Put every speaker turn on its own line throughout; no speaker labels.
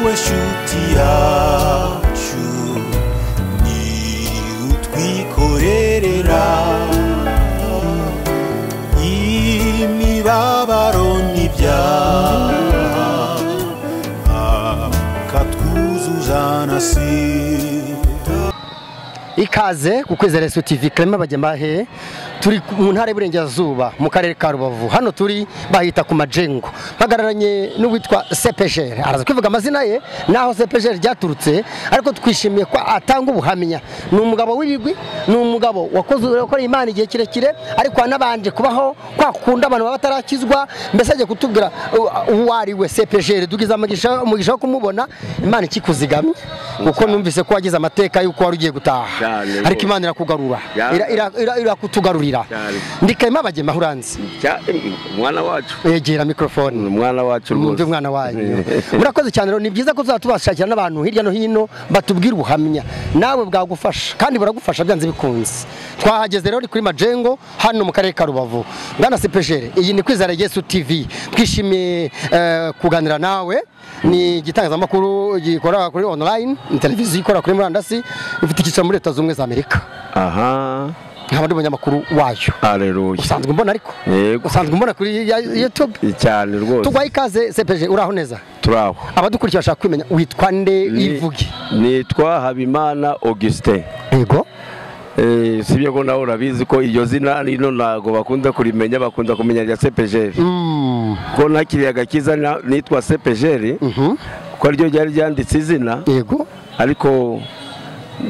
inshuti yacu ni utwikorerera imibabaro n'ibyaha akatwuzuza na sida
ikaze ku kwizera Yesu TV Clement Bajyamahe turi ku- mu ntara y'Iburengerazuba mu karere ka Rubavu hano turi bahita ku majengo hagararanye n'uwitwa CPGL araza kwivuga amazina ye naho CPGL ryaturutse ariko twishimiye ko atanga ubuhamya ni umugabo w'ibigwi ni umugabo wakoze wakoreye Imana igihe kirekire ariko wanabanje kubaho kwa kunda abantu baba batarakizwa mbese agiye kutubwira uh, uwo ari we CPGL dugize amagisha- umugisha wo kumubona Imana ikikuzigamye kuko numvise ko wagize amateka y'uko wari ugiye gutaha
Cyane
ariko
rwose.
imana irakugarura
Cyane.
Ira- ira- ira- irakutugarurira
Cyane.
ndikayima abagema uranzi
Cya- umwana wacu
yegera mikorofone
umwana wacu
undi
rwose
mwana wanyu murakoze cyane rero ni byiza ko tuzaba tubashakira n'abantu hirya no hino batubwira ubuhamya nawe bwagufasha kandi buragufasha byanze bikunze twahageze rero ni kuri majengo hano mu karere ka rubavu bwana sipejere iyi ni kwizera yesu tv twishimiye eh, kuganira nawe ni igitangazamakuru gikora kuri online ni televiziyo ikora kuri murandasi ifite icyicaro muri leta zunze ubumwe za amerika
aha
nkaba ndi umunyamakuru wayo
aleluya
usanzwe umbona ariko
Yego.
usanzwe umbona kuri ya- youtube
cyane rwose
tugwaye ikaze sepeje uraho neza
turaho
abadukurikiye bashaka kumenya witwa nde
Ni-
ivuge
nitwa habimana augustin
yego
Eh, si byo ko nawe urabizi ko iryo zina rino ntabwo bakunda kurimenya bakunda kumenya rya sepejeri
Mm,
ko nakiriye agakiza na- nitwa sepejeri
mhm,
ko ariryo ryari ryanditse izina
yego
ariko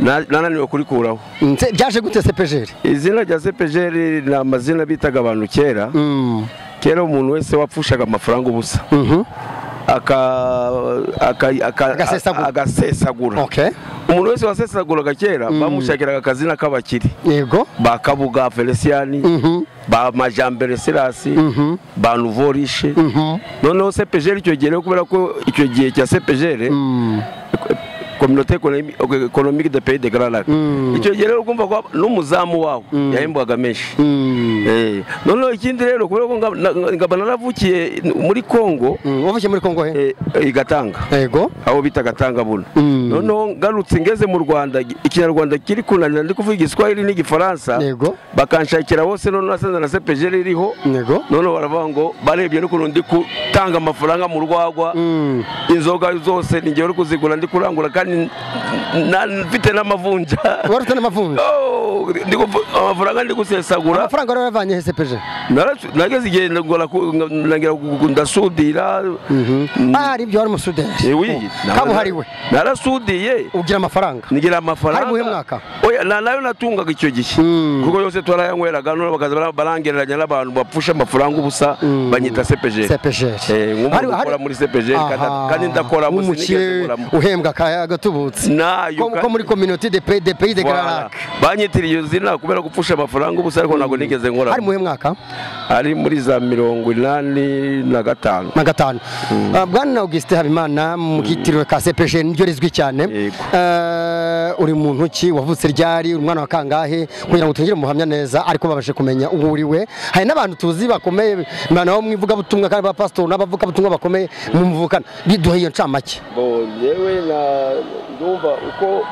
na- nananiwe kurikuraho
Mm, se- byaje gute sepejeri
izina rya sepejeri ni amazina bitaga abantu kera
Mm,
kera umuntu wese wapfushaga amafaranga ubusa
mhm,
aka- aka- aka-
Agasesagura.
agasesagura
ok
umuntu wese wasesaguraga kera bamushakiraga akazina k'abakire
yego
ba kabuga feliciyani
Mhm,
ba majambere silasi
Mhm.
ba nuvorishe
mhm,
noneho sepejeri icyo gihe rero kubera ko icyo gihe cya sepejeri
mm,
kominote ekonomike de peyi de gararaga
Mm.
icyo gihe rero kumva ko n'umuzamu wawe yahembwaga menshi
mm.
Eh, noneho ikindi rero kubera ko ngaba- na- ngaba naravukiye muri kongo
Mm, wavukiye muri kongo he
eh, eh, igatanga
yego
aho bita gatangabuna
Mm.
noneho ngarutse ngeze mu rwanda gi- ikinyarwanda kiri kunanira ndi kuvuga igiswahili n'igifaransa
Yego.
bakanshakira hose noneho nasanze na sepejeri iriho
yego
noneho baravuga ngo barebye n'ukuntu ndi gutanga amafaranga mu rwagwa
Mm,
inzoga zose ni njyewe uri kuzigura ndi kurangura kandi n- na- mfite n'amavunja
wari ufite n'amavunja
Oh, ndi kuvu- amafaranga ndi gusesagura
amafaranga wari waravanye he sepeje
Naracu- nageze igihe ngora ku- nga- nongera gu- gu- ndasudira
ah ari byo wari umusuderi
Eh, oui.
kabuhariwe
narasudiye
ugira amafaranga
ngira
Hari buhe mwaka?
amafaranga oya na- nayo natungaga icyo gihe
Mm.
kuko yose twarayanyweragana noneho bakaza bara- barangereranya n'abantu bapfusha amafaranga ubusa
Mm.
banyita sepejeri Eh,
sepejeri
nk'umuntu ukora muri CPG, kanda- kandi ndakoramo, sinigeze nkoramo.
uhembwa ka- agatubutse
nayo
ko ko muri communauté de pays de pays de Garac
banyitiriye iyo zina kubera gupfusha amafaranga ubusa ariko ntabwo nigeze nkora
hari muhe mwaka
ari muri za mirongo inani na gatanu
na gatanu Ah, bwana Augustin Habimana mu kitiriwe ka CPG niryo rizwi cyane
Yego.
Eh, uri muntu ki wavutse ryari uri umwana wa kangahe kugira ngo tungire umuhamya neza ariko babashe kumenya uwo uri we hari n'abantu tuzi bakomeye imana bo mwivuga butumwa kandi ba pastor n'abavuga butumwa bakomeye mumvukana biduhe iyo ncamake
ngo njyewe na ndumva uko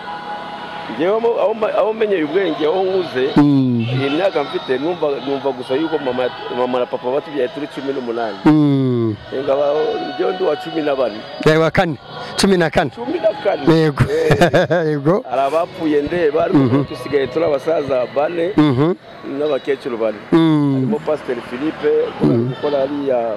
njyewe aho- aho ma- aho menyeye ubwenge aho nkuze
Mm.
iyi myaka mfite numva numva gusa yuko mama mama na papa batubyaye turi cumi n'umunani
Mm.
ngaba njyewe ndi uwa cumi na bane
Eh, wa kane cumi na kane
cumi na kane
yego yego
hari abapfuye ndeba ariko dusigaye turi abasaza bane
Mhm.
n'abakecuru bane
Mm.
harimo pasiteri philippe kubera gukora hariya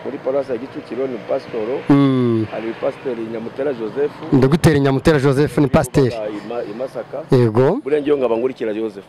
muri paruwasi ya kicukiro ni pasitoro
Mm.
hari pasiteri nyamutera joseph
ndagutera inyamutera joseph ni pasiteri
Ima- i masaka
yego
burenge yo nkaba nkurikira joseph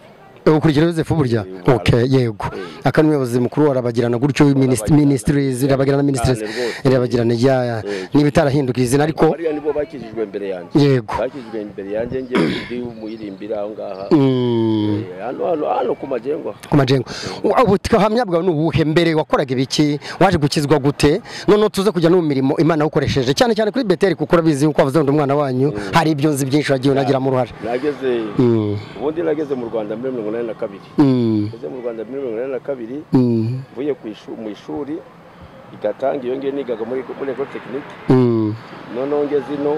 ukurikira yosefu burya
Yego.
okay yego aka ni umuyobozi mukuru warabagirana gutyo minisitiri ministries irabagirana ministries
Cyane rwose.
irabagirana ya
Yego.
niba itarahinduka izina ariko
bariya nibo bakijijwe imbere yanjye
yego
bakijijwe imbere yanjye ngewe ndi umuririmbira aho ngaha
Mm,
Eh, hano hano hano ku magengo aha.
ku majengo Wa- ubuhamya bwawe ni ubuhe mbere wakoraga ibiki waje gukizwa gute noneho tuze kujya no mu mirimo imana yagukoresheje cyane cyane kuri beteri kuko urabizi yuko wavuze ngo ndi umwana wanyu hari ibyo nzi byinshi wagiye unagiramo uruhare
nageze
Mm,
ubundi nageze mu rwanda muri mirongo inani na kabiri
mm,
ngeze mu rwanda muri mirongo inani na kabiri
mm,
mvuye ku ishu- mu ishuri igatanga iyo ngiyo nigaga muri muri eko tekinike
Mm,
noneho ngeze ino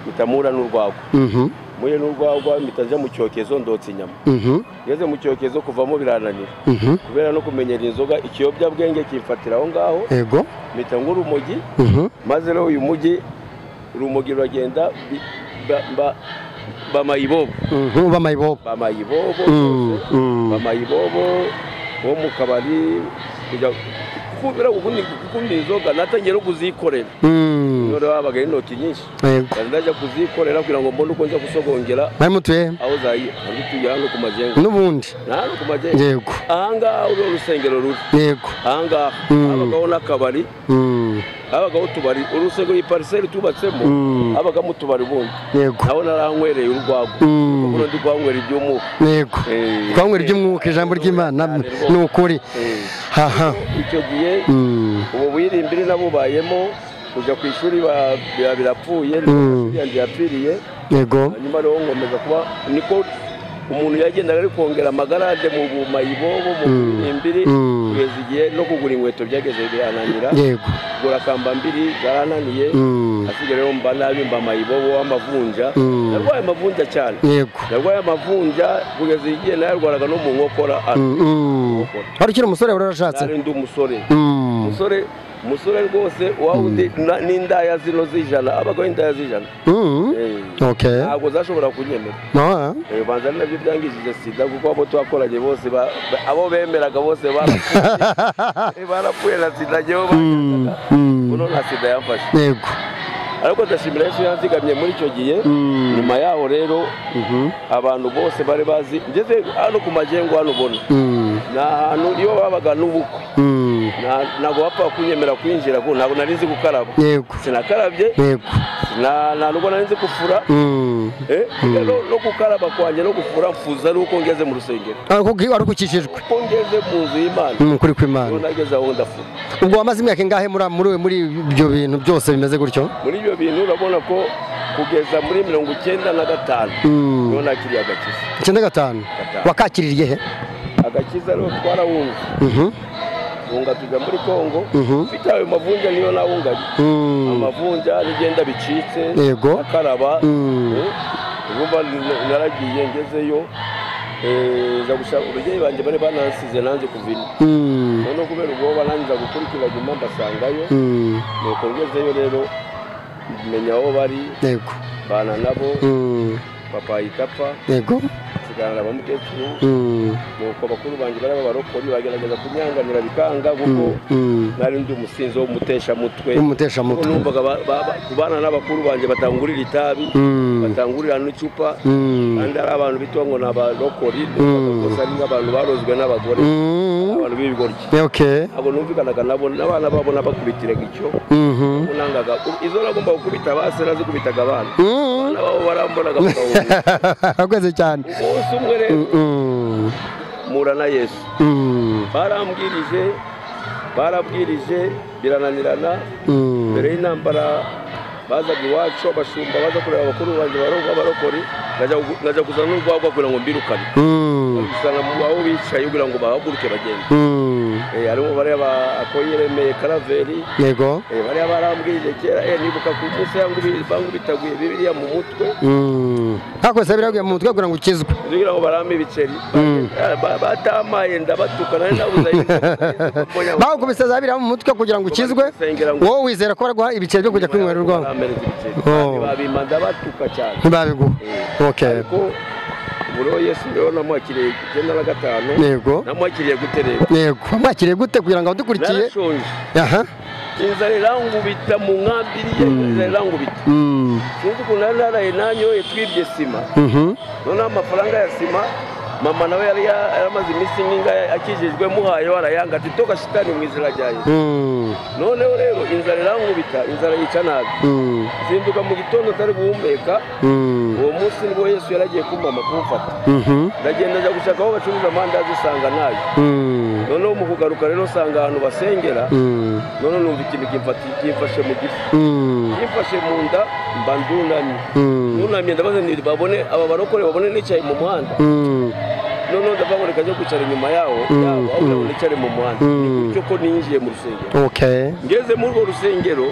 mpita mura n'urwagwa
mhm,
muye n'urwagwa mpita njya mu cyokezo ndotsa inyama
mhm,
ngeze mu cyokezo kuvamo birananira
mhm.
kubera no kumenyera inzoga ikiyobyabwenge kimfatira aho ngaho
ego
mpita ngura urumogi
mhm,
maze rero uyu mujyi urumogi ruragenda bi- ba- ba- bamayibobo
mhm, bamayibobo
bamayibobo
Mm,
bose.
mm.
bamayibobo bo mu kabari kujya kubera ubundi gukunda inzoga natangiye no kuzikorera
Mm,
none babaga ari intoki nyinshi
ego
Nari najya kuzikorera kugira ngo mbone uko nza gusogongera
bari mutuye
aho zayi ahandi tugira hano ku magengo
n'ubundi
na hano ku magengo
yego
ahangaha uru urusengero ruri
yego
ahangaha
Mm.
habagaho n'akabari
Mm,
habagaho utubari urusengero iyi pariseri tubatsemo
Mm.
habagamo utubari bundi
yego
naho naranywereye urwagwa
Mm.
ubu ndi kuhanywera iby'umwuka
yego
Eh,
twanywera iby'umwuka ijambo ry'imana ni ukuri
Eh,
haha
icyo gihe
Mm,
ubu birimbiri nabubayemo kujya ku ishuri ba- biba birapfuye amashuri yanjye yapfiriye
yego
hanyuma rero nkomeza kuba niko umuntu yagendaga ari kongera amagarade mu bumayibobo mu
Mm.
birimbiri
Mm.
kugeza igihe no kugura inkweto byageze birananira
yego
kugura kambambiri zarananiye
Mm,
asigaye rero mba nabi mba mayibobo w'amavunja
Mm.
narwaye amavunja cyane
yego
yarwaye amavunja kugeza igihe nayarwaraga no mu nkokora
Mm, mm. wari ukiri umusore wari warashatse
nari ndi umusore
Mm,
umusore umusore rwose wawundi na- n'indaya zino z'ijana abagaho indaya z'ijana
mm.
Eh,
okay
ntabwo zashobora kunyemera
no
Eh, banza ari nabyo byangishije sida kuko abo twakoranye bose ba- ba- abo bemeraga bose barapfuye Eh, barapfuye na sida njyewe
Mm,
banyaga
mm.
uno nta sida yamfashe
yego
ariko ndashimira yesu yanzigamye muri icyo gihe
Mm.
nyuma yaho rero
Mhm.
abantu bose bari bazi ngeze hano ku magengo hano ubona
Mm,
ni ahantu iyo babaga n'ubukwe
mm.
Nta- ntabwo bapfa kunyemera kwinjira kuko ntabwo nari nzi gukaraba
yego
sinakarabye
yego
nta nta nubwo nari nzi gufura
Mm.
eh, no, no gukaraba kwanjye no gufura mfuza ari uko ngeze mu rusengero
Ah, kuko wari ukikijwe
uko ngeze mu nzu y'imana
ukuri
niho
kw'imana
nageze aho ndafura
ubwo wamaze imyaka ingahe muri muri muri ibyo bintu byose bimeze gutyo
muri ibyo bintu urabona ko kugeza muri mirongo icyenda na gatanu
Mm.
niho nakiriye agakiza
icyenda gatanu
Gatanu.
wakakiririye he
agakiza rero twarawunze
Mhm,
bunga tujya muri kongo
Mhm.
mfite ayo mavunja niyo nawunganye
mm.
amavunja n'igenda bicitse
Yego.
akaraba
Mm.
ububa naragiye ngezeyo eh, nza gushaka ababyeyi banjye bari banansize nanze kuva ino
Mm.
noneho kubera ubwoba nangiza gukurikira nyuma mbasangayo
Mm.
nuko ngezeyo rero menya aho bari
yego
bana nabo
Mm.
papa ahita apfa
yego
nsigarana na bamukecuru
Mm.
nuko bakuru banjye bari abarokori bagerageza kunyanganira bikanga kuko
Mm.
nari ndi umusinzi w'umuteshamutwe
n'umuteshamutwe
numvaga ba- ba- ba- kubana n'abakuru banjye batangurira itabi
Mm.
batangurira n'icupa
Mm.
kandi ari abantu bito ngo ni abarokori
Mm.
gusa ari nk'abantu barozwe n'abagore
Mm.
abantu b'ibigoryi
okay
ntabwo numvikanaga nabo n'abana babo nabakubitiraga icyo
Mhm.
unangaga izo nagomba gukubita base nazikubitaga abana
Mm.
abana babo barambonaga bagahunga
urakoze cyane
umunsi umwe rero
Mm.
mpura na yesu
Mm.
barambwirije barabwirije birananirana
Mm.
mbere y'intambara bazaga iwacu abashumba baza kureba abakuru banjye barongwa abarokori nkajya gu- nkajya kuzana n'urwagwa kugira ngo mbirukane
Mm.
usanga mu aho bicaye kugira ngo bahaguruke bagende
Mm.
Eh, harimo bariya ba akoyiremeye karaveri
yego
Eh, bariya barambwirije kera eh, nibuka ku munsi yangu- bangubitaguye bibiriya mu mutwe
Mm. hakozwe biraguye mu mutwe kugira ngo ukizwe
kugira ngo barame ibiceri Ba- ba- batamaye ndabatuka nari nabuze
bagukubise za biriya mu mutwe kugira ngo ukizwe
Basengera ngo-
wowe wizera ko baraguha ibiceri byo kujya kwinywera urwaho Oh.
babima ndabatuka cyane
ntibabiguha
Eh,
okay
ariko ubu rero yesu rero namwakiriye icyenda na gatanu
yego
namwakiriye guterera
yego wamwakiriye gute kugira ngo abadukurikiye
narashonje
aha
inzara irangubita mu nkambi ye inzara irangubita
Mm.
sinzi ukuntu nari naraye nanyoye twibye sima
Mhm.
noneho amafaranga ya sima mama nawe yari ya- yari amaze iminsi n'inga akijijwe muhaye warayanga ati toka shitani mu izina ryayo
Mm.
noneho rero inzara irankubita inzara yica nabi
Mm.
nzinduka mu gitondo atari guhumeka
Mm.
uwo munsi nibwo yesu yari agiye kumama kumfata
Mhm.
ndagenda njya gushaka aho bacuruza amandazi usanga ntayo
Mm.
noneho mu kugaruka rero usanga ahantu basengera
Mm.
noneho numva ikintu kimfati- kimfashe mu gifu
Mm.
kimfashe mu nda mba ndunamye
Mm.
ndunamye ndabaza nti babone aba barokore babone nicaye mu muhanda
Mm.
noneho ndababoneka njya kwicara inyuma yawo yabo aho kugira ngo nicare mu muhanda ni gutyo ko ninjiye mu rusengero
okay
ngeze muri urwo rusengero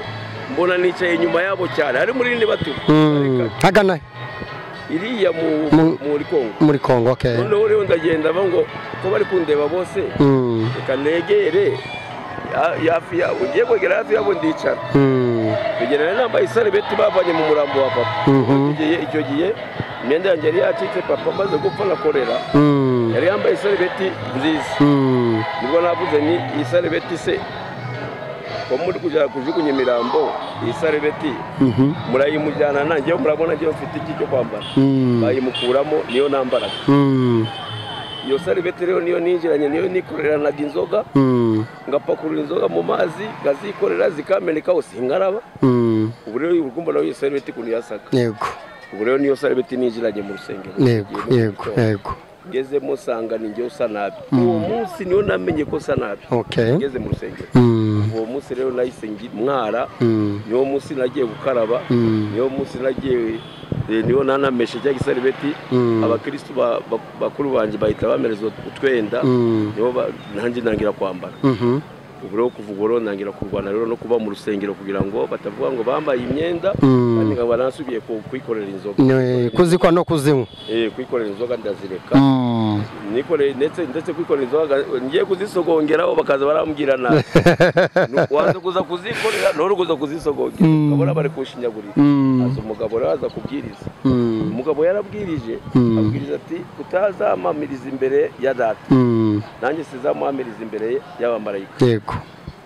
mbona nicaye inyuma yabo cyane ari muri rindi batu
Mm, hagana
iriya mu-
Mu-
muri kongo
muri kongo okay
noneho rero ndagenda bavuga ngo ko bari kundeba bose
Mm,
reka negere ya- hafi yabo ngiye kwegera hafi yabo ndicara
mm,
kugera rero nambaye isarubeti bavanye mu murambo wa papa
Mhm.
Icyo gihe- icyo gihe imyenda yanjye yari yacitse papa amaze gupfa na korera
mm,
yari yambaye isarubeti nziza
mm,
nibwo navuze ni iyi sarubeti se ko muri kujya kujugunya imirambo iyi sarubeti
mhm,
murayimujyana nangewe murabona ngewe mfite iki cyo kwambara
mm,
bayimukuramo niyo nambaraga
mm,
iyo sarubeti rero niyo ninjiranye niyo nikoreranaga inzoga
mm,
ngapakurura inzoga mu mazi ngazikorera zikamenekaho singaraba
mm.
ubu rero uri kumva nayo iyo sarubeti ukuntu yasaga
yego
ubu rero niyo sarubeti ninjiranye mu rusengero
yego
Ngiye mu
yego
gitondo.
yego
ngezemo sanga ni njyewe usa nabi uwo munsi niyo namenye ko usa nabi
okay
ngeze mu rusengero
Mm,
uwo munsi rero nahise ngi- mwara
mm,
niwo munsi nagiye gukaraba
Mm.
niwo munsi nagiye eh, niwo nanameshe cya gisarubeti
Mm.
abakirisitu ba- ba- bakuru banjye bahita bamereza utwenda
Mm.
niho ba- nanjye ntangira kwambara
mhm,
ubu rero kuva ubwo rero ntangira kurwana rero no kuba mu rusengero kugira ngo batavuga ngo bambaye imyenda
Mm.
kandi nkaba nasubiye ku- kwikorera inzoga
ni kuzikwa no kuzinywa
Eh, kwikorera inzoga ndazireka
Mm,
nikoreye ndetse ndetse kwikorera inzoga ngiye kuzisogongeraho bakaza barambwira nabi Nu- waza kuza kuzikorera none kuza kuzisogongera ukabona bari kunshinyagurira
Mm.
haza umugabo rero aza kubwiriza
mm,
umugabo yarabwirije
Mm.
abwiriza ati kutazampamiriza imbere ya data
mm,
nanjye sizamuhamiriza imbere y'abamarayika
yego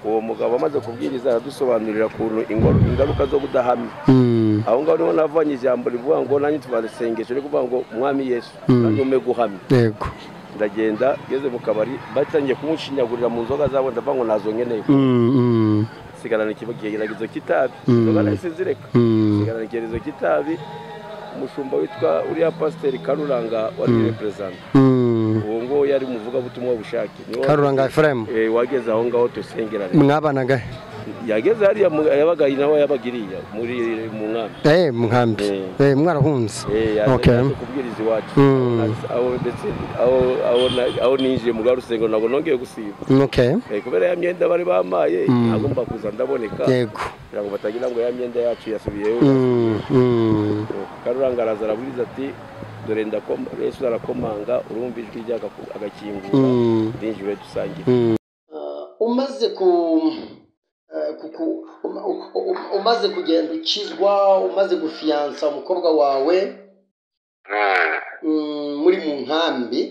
uwo mugabo amaze kubwiriza aradusobanurira ukuntu ingor- ingaruka zo kudahamya
Mm,
aho ngaho niho navanye ijambo rivuga ngo nanjye tubasengesho ryo kuvuga ngo mwami yesu nanjye ume guhamya
yego
ndagenda ngeze mu kabari batangiye kumushinyagurira mu nzoga zabo ndavuga ngo nazo nkeneye
Mm, mm,
sigarana ikigeragezo cy'itabi
Mm.
inzoga nahise zireka
Mm.
sigarana ikigeragezo cy'itabi umushumba witwa uriya pasiteri karuranga wari reperezanta
mm.
uwo nguwo yari umuvugabutumwa bushake Niwe
karuranga efuremu
Eh, wageze aho ngaho tusengerane
mwabanaga
yageze hariya mu- yabaga nawe yabaga iriya muri mu nkambi
eh muhambi
Eh.
eh mwarahunze
Eh, yaje
okay
yaje kubwiriza iwacu
Mm.
aho ndetse aho- aho na- aho ninjiye mu bwa rusengero ntabwo nongeye gusiba
okay
Eh, kubera ya myenda bari bamaye ntagomba kuza ndaboneka
yego
kugira ngo batagira ngo ya myenda yacu yasubiyeho
Mm, mm,
karuranga araza arabwiriza ati dore ndakoma yesu arakomanga urumva ijwi rye agaku- agakingura
mm,
ninjire dusangira
mm.
umaze ku eh, ku- ku- um- um- um- umaze kugenda ukizwa umaze gufiyansa umukobwa wawe mm, muri mu nkambi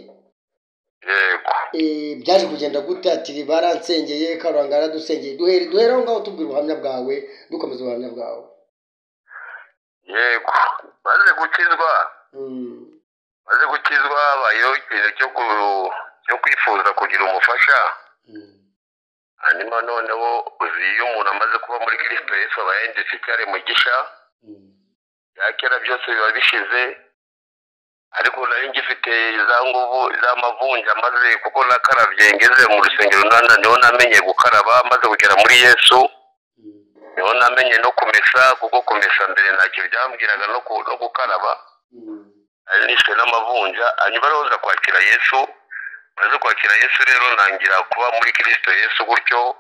yego
eh, byaje kugenda gute ati baransengeye karuranga yaradusengeye duhere duhere aho ngaho tubwira ubuhamya bwawe dukomeza ubuhamya bwawe
yego maze gukizwa
Mm,
maze gukizwa habayeho ikintu cyo ku cyo kwifuza kugira umufasha
mm,
hanyuma noneho uzi iyo umuntu amaze kuba muri kirisito yesu aba yendetse icyo mu gisha
mm,
bya kera byose biba bishize ariko nari ngifite za nguvu za mavunja maze kuko nakarabye ngeze mu rusengero nana niho namenye gukaraba maze kugera muri yesu
mm,
niho namenye no kumesa kuko kumesa mbere ntacyo byambwiraga no ku- no gukaraba
mm,
ari nishwe n'amavunja hanyuma rero nza kwakira yesu maze kwakira yesu rero ntangira kuba muri kirisito yesu gutyo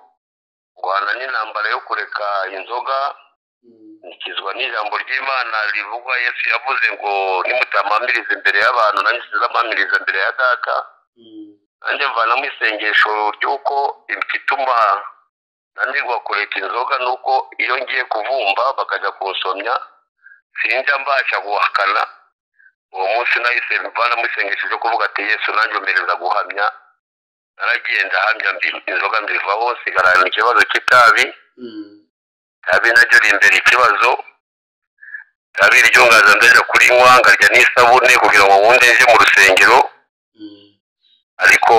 guhana n'intambara yo kureka inzoga
mm,
nikizwa n'ijambo ry'imana rivugwa yesu yavuze ngo nimutampamiriza imbere y'abantu nanjye sizampamiriza imbere ya data
mm,
nanjye mvanamo isengesho ry'uko igituma nanirwa kureka inzoga ni uko iyo ngiye kuvumba bakajya kunsomya sinjya mbasha guhakana uwo munsi nahise mvanamo isengesho ryo kuvuga ati yesu nanjye umereza guhamya naragenda ahamya mbi- inzoga mbivaho sigarana ikibazo cy'itabi
mm,
tabi naryo riri imbere ikibazo tabi ryungaza ndajya kurinywa nkarya n'isabune kugira ngo ubundi nje mu rusengero
mm,
ariko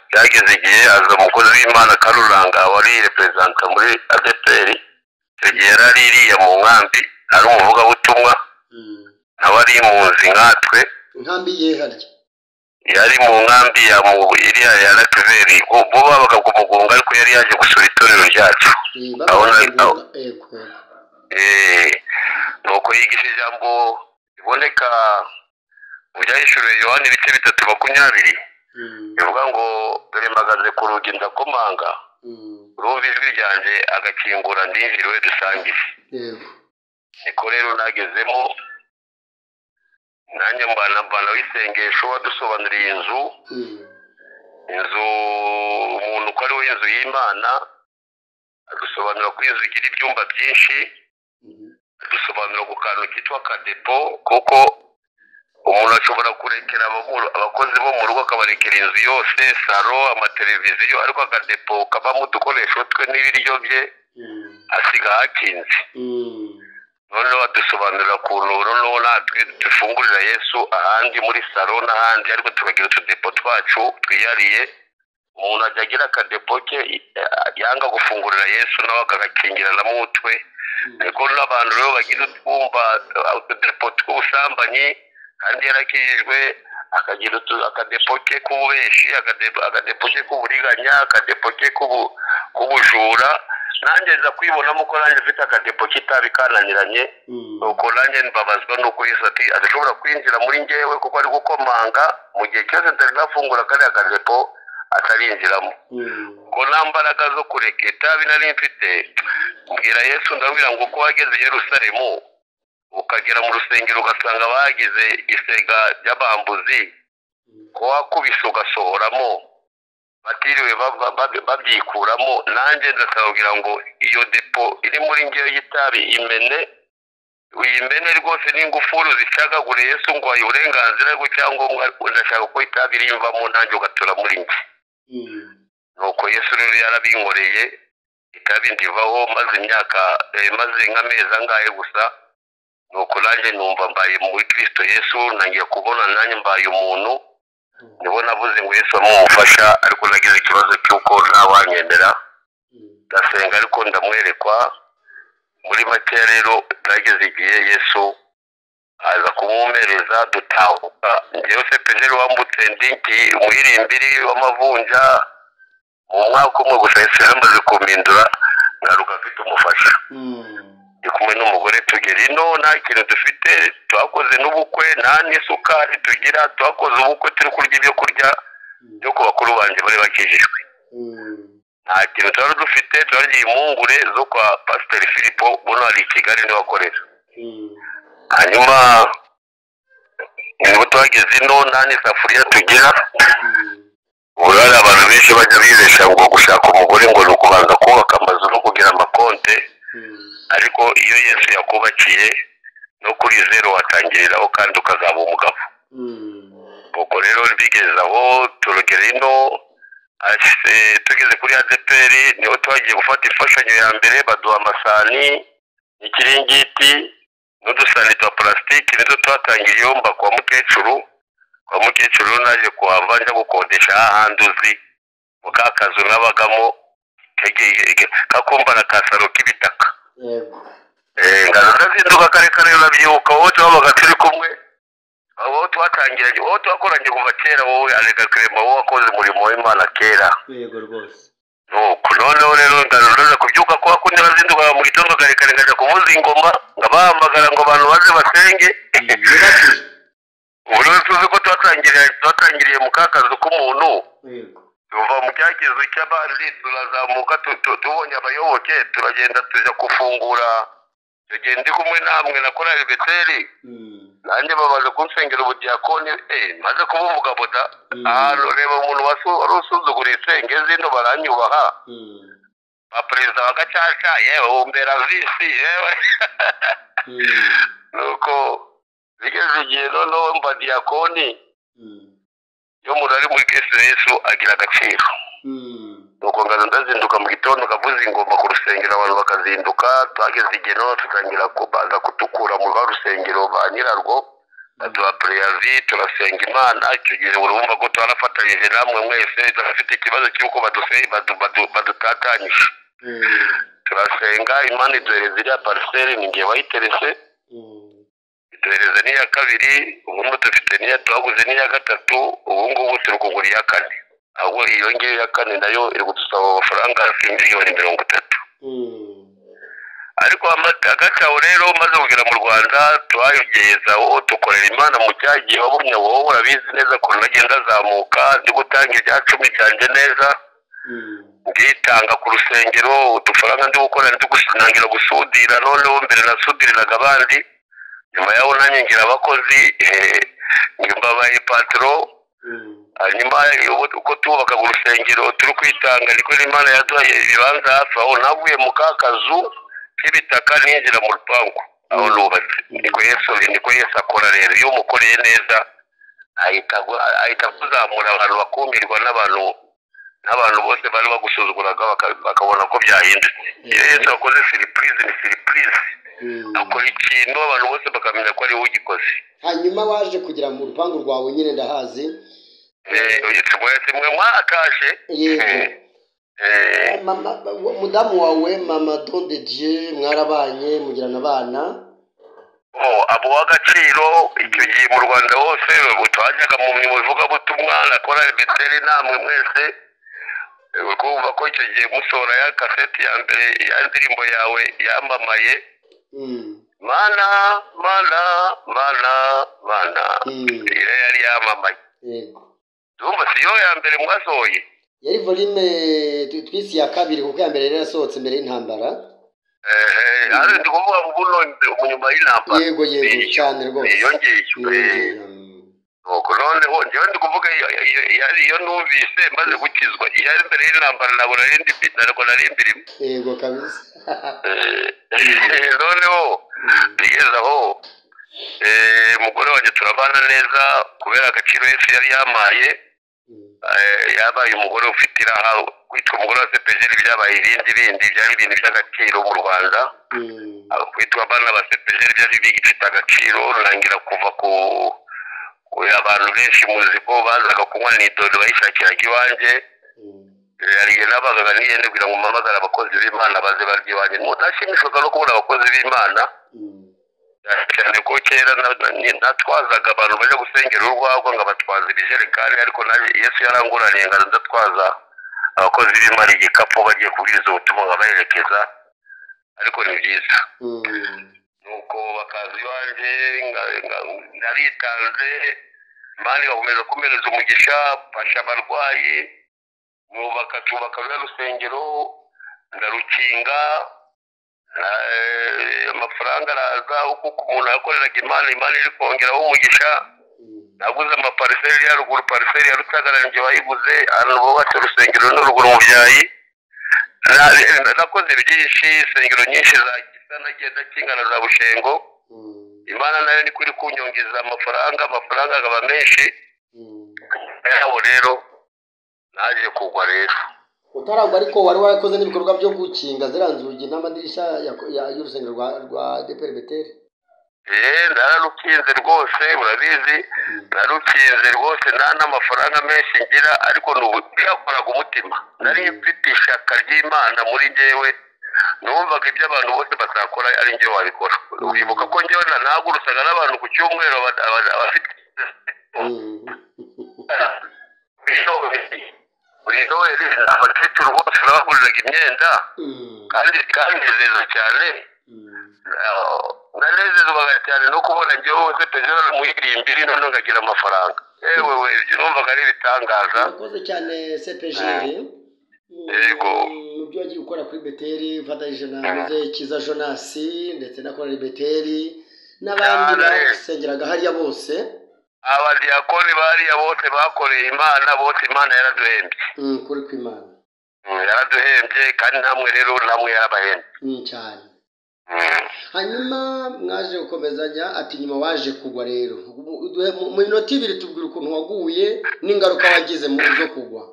byageze igihe aza umukozi w'imana karuranga wari reperezanta muri adeperi icyo gihe yari ari iriya mu nkambi ari umuvugabutumwa
mm.
nawe ari impunzi nkatwe
inkambi ye harya
yari mu nkambi ya mu iriya ya rakiveri bo babaga ku mugunga ariko yari yaje gusura itorero ryacu
Eh,
Abona-
baba- yego yego
Eh, nuko yigisha ijambo riboneka byahishuriwe yohani ibice bitatu makumyabiri bivuga ngo dore mpagaze ku rugi ndakomanga urumva ijwi ryanjye agakingura ndinjiriwe dusangize
yego
niko rero nagezemo nanjye mbana mbana w'isengesho wadusobanuriye inzu inzu umuntu uko ari we inzu y'imana adusobanura ko inzu igira ibyumba byinshi adusobanura ku kantu kitwa kadepo kuko umuntu ashobora kurekera abamu- abakozi bo mu rugo akabarekera inzu yose salo amateleviziyo ariko akadepo kabamo udukoresho twe n'ibiryo bye asiga hakinze noneho adusobanurira ukuntu noneho natwe dufungurira yesu ahandi muri salo n'ahandi ariko tukagira utudepo twacu twihariye umuntu ajya agira akadepo ke eh, yanga gufungurira yesu nawe akagakingira na mutwe ariko n'abantu rero bagira utwumba eh, utudepo tw'ubusambanyi kandi yarakijijwe akagira utu- akadepo ke k'ububeshi akade- akadepo ke k'uburiganya akadepo ke k'ubu- k'ubujura nanjye nza kwibonamo ko nanjye mfite akadepo k'itabi kananiranye nuko nanjye mbabazwa nuko yesu ati adashobora kwinjira muri njyewe kuko ari gukomanga mu gihe cyose ntari nafungura kariya kadepo atarinjiramo ko nta mbaraga zo kureka itabi nari mfite mbwira yesu ndabwira ngo uko wageze i yerusalemu ukagera mu rusengero ugasanga bagize isega ry'abambuzi ko wakubise ugasohoramo batiriwe ba- ba- ba- babyikuramo nanjye ndasababwira ngo iyo depo iri muri ngewe y'itabi imene uyimene rwose n'ingufuru zicagagure yesu ngo wayi uburenganzira bwo cyangwa ndashaka ko itabi riyumvamo nanjye ugatura muri njye nuko yesu rero yarabinkoreye itabi ndivaho maze imyaka eh, maze nk'amezi angahe gusa nuko nanjye numva mbaye muri kristo yesu ntangiye kubona nanjye mbaye umuntu nibo navuze ngo yesu amumufasha ariko nagize ikibazo cy'uko ntawanyemera ndasenga ariko ndamwerekwa muri make rero nageze igihe yesu aza kumumereza dutahuka njyewe se peneri wambutse ndingi umwirimbiri w'amavunja mu mwaka umwe gusa yesu yamaze kumindura ngaruka afite umufasha ndi kumwe n'umugore tugera ino nta kintu dufite twakoze n'ubukwe nta n'isukari tugira twakoze ubukwe turi kurya ibyo kurya byo ku bakuru banjye bari bakijijwe nta kintu twari dufite twarya impungure zo kwa pasiteri filipo buno hari i kigali niwe akorera hanyuma nibo twageze ino nta n'isafuriya tugira ubu rero hari abantu benshi bajya bibesha ngo gushaka umugore ngo ni ukubanza kubaka amazu no kugira amakonte ariko iyo yesu yakubakiye no kuri zeru watangiriraho kandi ukazaba umugabo ubwo rero bigeze aho turugera ino ahise tugeze kuri adpr niho twagiye gufata imfashanyo ya mbere baduha amasani ikiringiti n'udusani twa purasitiki nizo twatangiriye yomba kwa mukecuru kwa mukecuru rero naje kuhava njya gukodesha hahandi uzi mu ka kazu nabagamo kege- kege- kakumbara ka saro k'ibitaka
yego
ingano ndazinduka kare kare urabyuka wowe twabaga turi kumwe wowe twatangiranye wowe twakoranye kuva kera wowe arega kurema wowe wakoze umurimo w'imana kera
yego rwose
nuko noneho rero ingano ndaza kubyuka kwa kundi nazindukaga mu gitondo kare kare nkajya kuvuza ingoma ngabahamagara ngo abantu baze basenge
yubakije
ubu rero tuzi ko twatangiriye twatangiriye mu kakazu k'umuntu
yego
tuva mu byagezo cy'abandi turazamuka tu- tu- tubonye abayoboke turagenda tujya gufungura tugenda ndi kumwe namwe na korali beteri nanjye babaza kunsengera ubudiyakoni eh maze kubuvuga buda ahantu reba umuntu wasu- wari usuzugura insengezi no baranyubaha ba perezida wa gacaca yewe umbera visi yewe nuko bigeze igihe noneho mba diyakoni iyo umuntu ari muri kristo yesu agira agaciro nuko ngaza ndazinduka mu gitondo kavuza ingoma ku rusengero abantu bakazinduka twageze igihe noneho tutangira kubanza kutukura mu rwa rusengero ba nyirarwo baduha pureyavi turasenga imana icyo gihe urumva ko twarafatanyije namwe mwese turafite ikibazo cy'uko baduse- badu- badu- badutatanyije turasenga imana iduhereza iriya pariseri ni ngewe wayiterese iduhereza n'iya kabiri ubundi dufite n'iya twaguze n'iya gatatu ubu ngubu turi kugura iya kane ahubwo iyo ngiyo ya kane nayo iri kudusaba amafaranga hafi miliyoni mirongo itatu ariko amata- agacaho rero maze kugera mu rwanda turayogeza wowe dukorera imana mu cyagihe wabonye wowe urabizi neza ukuntu agenda azamuka ndi gutanga ibya cumi byanjye neza nditanga ku rusengero udufaranga ndi gukora ndi gusanangira gusudira noneho mbere nasudiriraga abandi nyuma yaho nanjye ngira abakozi eh, nyuma ba epatro hanyuma ubu- uko twubakaga urusengero turi kwitanga niko n'imana yaduhaye ibibanza hafi aho navuye mu ka kazu k'ibitaka ninjira mu rupangu aho nubatse niko yesu niko yesu akora rero iyo umukoreye neza ahita agu- ahita akuzamura abantu bakumirwa n'abantu n'abantu bose bari bagusuzuguraga baka- bakabona ko byahindutse iyo yesu akoze siripurize ni siripurize akora ikintu abantu bose bakamenya ko ari we ugikoze
hanyuma waje kugera mu rupangu rwawe nyine ndahazi
Eh, uyu mwe mwakashe
yego
Eh,
Mama- mudamu wawe mama don de dieu mwarabanye mugirana abana
Oh, abo w'agaciro icyo gihe mu rwanda hose twajyaga mu mirimo ivugabutumwa na korali beteri namwe mwese Eh, kumva ko icyo gihe musohora ya kaseti ya mbere ya ndirimbo yawe yamamaye
Mm,
mana mana mana mana
mm,
iyo yari yamamaye
yego
ndumva si yo ya mbere mwasohoye
yari volume tw- tw'isi ya kabiri kuko iya mbere yari yarasohotse mbere y'intambara
Eh, ari ndi kuvuga ngo buno nyuma y'intambara
yego yego
Iyo-
cyane rwose
yiyongeyeyo eh,
Yiyongera, mm.
nuko noneho njyewe ndi kuvuga iyo- iyo- iyo- iyo numvise maze gukizwa yari mbere y'intambara ntabwo narindi ntabwo narindi
yego kabisa
noneho bigeze aho eh, umugore wanjye turabana neza kubera agaciro yesu yari yamaye
Mm,
eh, yabaye umugore ufite iraha kwitwa umugore wa sepejeri byabaye ibindi bindi byari ibintu by'agaciro mu rwanda
mm,
Abo kwitwa abana ba sepejeri byari bigifite agaciro rangira kuva ku ku- abantu benshi muzi ko bazaga kunywa nidodo bayishakiraga iwanjye
mm.
Eh, hari igihe nabagaga n'iyene kugira ngo mpamagare abakozi b'imana baze barye iwanjye ntashimishwaga no kubona abakozi b'imana
Mm,
cyane cyane ko kera na- na- natwazaga abantu bajya gusengera urwagwa ngo abatwaza ibijerekani ariko naje yesu yaranguraniye ngo ndatwaza abakozi b'imana igikapu bagiye kubwiriza ubutumwa nkabaherekeza ariko ni byiza
mm,
nuko bakaza iwanjye nga- nga- naritanze imana igakomeza kumereza umugisha mfasha abarwayi mwubaka twubaka ruriya rusengero ndarukinga eh, amafaranga araza uko uko umuntu yakoreraga imana imana iri kongeraho umugisha
mm,
naguze amapariseri ya ruguru pariseri ya rutagarange bayiguze ahantu bubatse urusengero no ruguru mu byayi Na- nakoze byinshi insengero nyinshi za gisa nagenda kingana za bushengo
mm,
imana nayo niko iri kunyongeza amafaranga amafaranga akaba menshi
mm.
Nyuma yaho rero naje kugwa rero
utaragwa ariko wari warakoze n'ibikorwa byo gukinga ziriya nzugi n'amadirishya yako- ya- y'urusengero rwa rwa deperi beteri
eee nararukinze rwose urabizi narukinze rwose nta n'amafaranga menshi ngira ariko nubuyakoraga umutima nari mfite ishyaka ry'imana muri njyewe numvaga ibyo abantu bose bazakora ari njye wabikora wibuka ko njyewe na- nahagurusaga n'abantu ku cyumweru aba- aba- abafite
Mm,
buri noheri buri noheri abakecuru bose babaguriraga imyenda
mm,
kandi kanezeza cyane
mm.
Ah, nanezezwaga cyane no kubona njyewe wese pejora muyirimbiri noneho ngagira amafaranga yewe we ibyo numvaga ari ibitangaza
urakoze cyane sepejeri
Yego.
mu byo wagiye ukora kuri beteri ufatanyije na muze kiza jonasi ndetse na korali beteri n'abandi
Cyane.
basengeraga hariya bose
abadiyakoni bariya bose bakoreye imana bose imana yaraduhembye
Mm, kuri kwimana
Mm, yaraduhembye kandi namwe rero namwe yarabahembye
Mm, cyane
Mm.
hanyuma mwaje gukomezanya ati nyuma waje kugwa rero Mu- uduhe- mu- mu minota ibiri tubwira ukuntu waguye n'ingaruka wagize mu byo kugwa